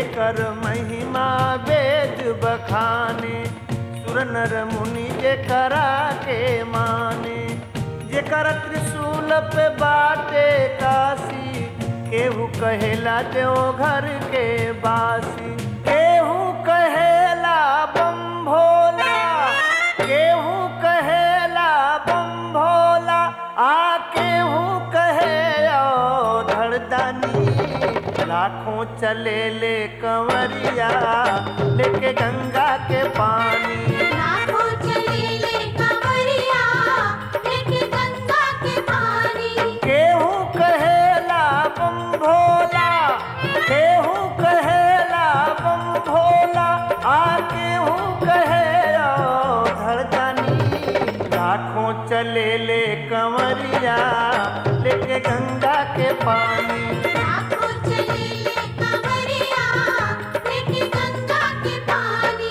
जेकर महिमा वेद बखाने सुर नर मुनि जेकरा के माने जेकर त्रिशूल पे बाटे काशी केहू कहेला देवघर के बासी केहू कहेला बम भोला केहू कहेला बम भोला आ केहू कहे ओ धड़दानी लाखों चले ले कंवरिया लेके गंगा के पानी लाखों चले ले कंवरिया लेके गंगा के पानी केहू कहेला बम भोला केहू कहेला बम भोला आ केहू कहे ओ धड़कनी लाखों चले ले कंवरिया लेके गंगा के पानी लाखों चले ले कंवरिया लेके गंगा के पानी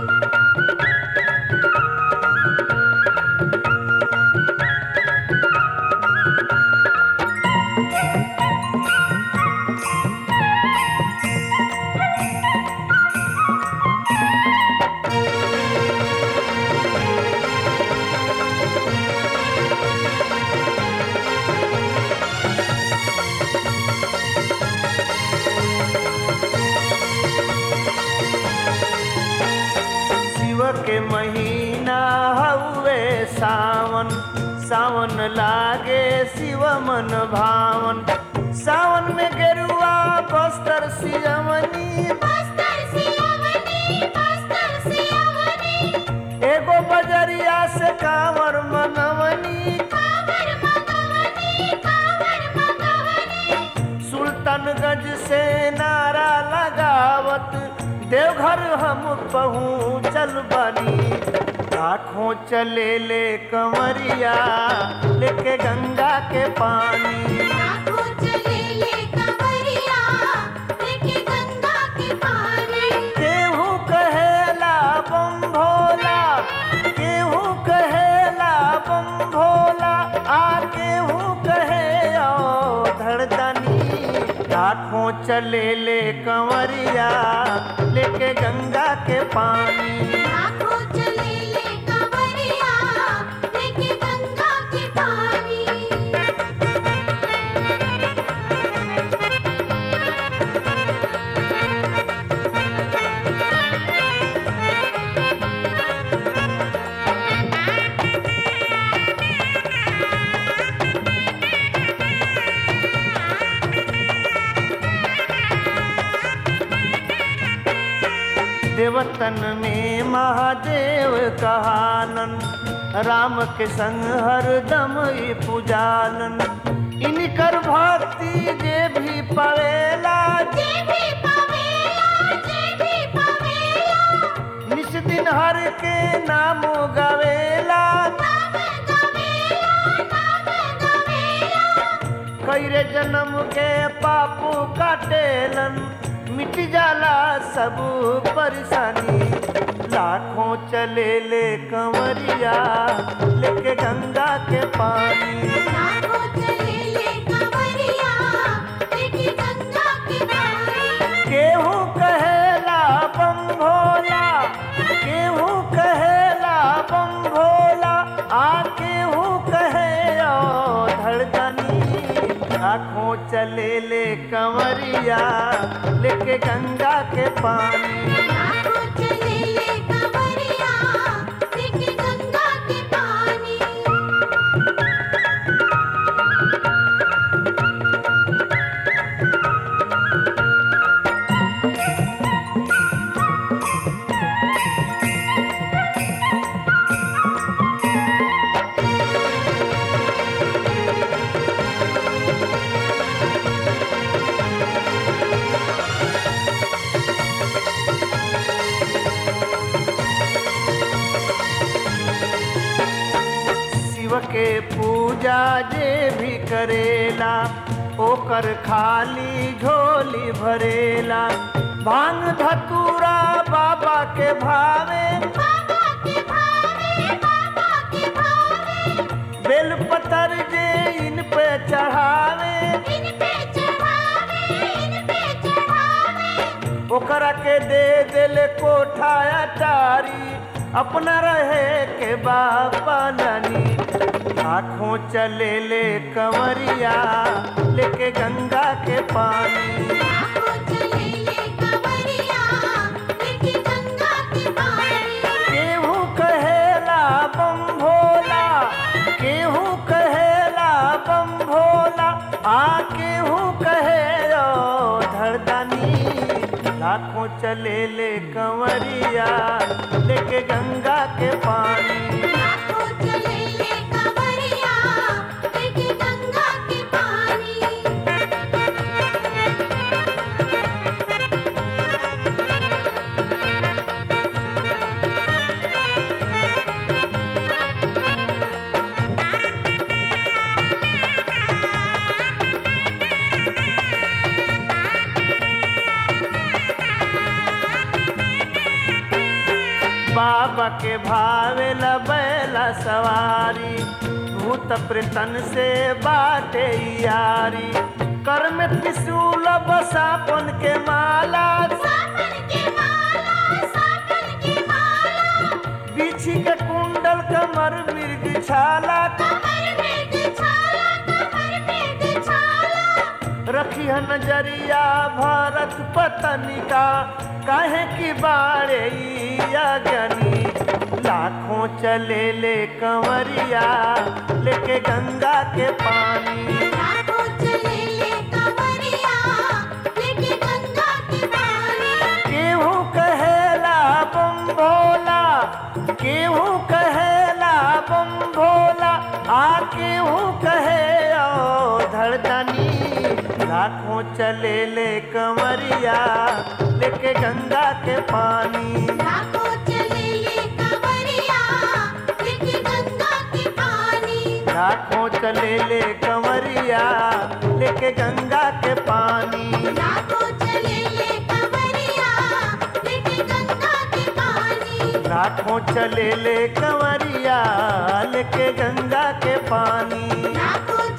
शिव के महीना हउए सावन सावन लागे शिव मन भावन सावन में गेरुआ बस्तर सियवनी बस्तर सियावनी बस्तर सियावनी एगो बजरिया से कांवर मनवनी कांवर मगवनी कांवर मगवनी सुल्तानगंज से नारा लगावत देवघर हम पहुँचल बनी लाखों चले ले कंवरिया लेके गंगा के पानी लाखों चले ले कंवरिया लेके गंगा के पानी केहू कहेला बम भोला केहू कहेला बम भोला आ केहू कहे ओ धड़दनी लाखों चले ले कंवरिया लेके गंगा के पानी लाखों चले ले कंवरिया लेके गंगा के पानी देवतन में महादेव कहानन राम के संग हरदम ई पुजानन इनकर भक्ति जे भी पवेला जे भी पावेला जे भी पावेला निस दिन हर के नाम गवेला नाम गवेला नाम गवेला कैरे जन्म के पापू काटेलन मिट जाला सब परेशानी लाखों चले ले कंवरिया लेके गंगा के पानी लाखों चले ले कंवरिया लेके गंगा के पानी केहू कहेला बम भोला केहू कहेला बम भोला आ केहू कहे ओ धड़कनी आँखों चले ले कंवरिया लेके गंगा के पानी लाखों चले ले कंवरिया लेके गंगा के पानी शिव के पूजा जे भी करेला ओकर खाली झोली भरेला भांग धतूरा बाबा के भावे बाबा के भावे बाबा के भावे बेलपतर जे इन पे चढ़ावे इन पे चढ़ावे इन पे चढ़ावे दूसरा के दे दिल कोठा अटारी अपना रहे के बापा नानी आँखों चले ले कंवरिया लेके गंगा के पानी लाखों चले ले कंवरिया लेके गंगा के पानी केहू कहेला बम भोला केहू कहेला बम भोला आ केहू कहे ओ धरदानी लाखों चले ले कंवरिया लेके गंगा के पानी लाखों चले ले कंवरिया लेके गंगा के पानी बाबा के भावे बैला सवारी भूत प्रेतन से बाटे यारी कर में त्रिशूल बसापन के माला सावन के माला सावन के माला बिछी के कुंडल कमर मृग छाला कमर में छाला कमर में छाला रखी है नजरिया भारत पतनिका काहे की बाड़े ज्ञानी लाखों चले ले कंवरिया लेके गंगा के पानी लाखों चले ले कंवरिया लेके गंगा के पानी केहू कहेला बम भोला केहू कहेला बम भोला आ केहू कहे ओ धड़दनी लाखों चले ले कंवरिया लेके गंगा के पानी लाखों चले ले कंवरिया लेके गंगा के पानी लाखों चले ले कंवरिया लेके गंगा के पानी लाखों चले ले कंवरिया लेके गंगा के पानी लाखों चले ले कंवरिया लेके गंगा के पानी लाखों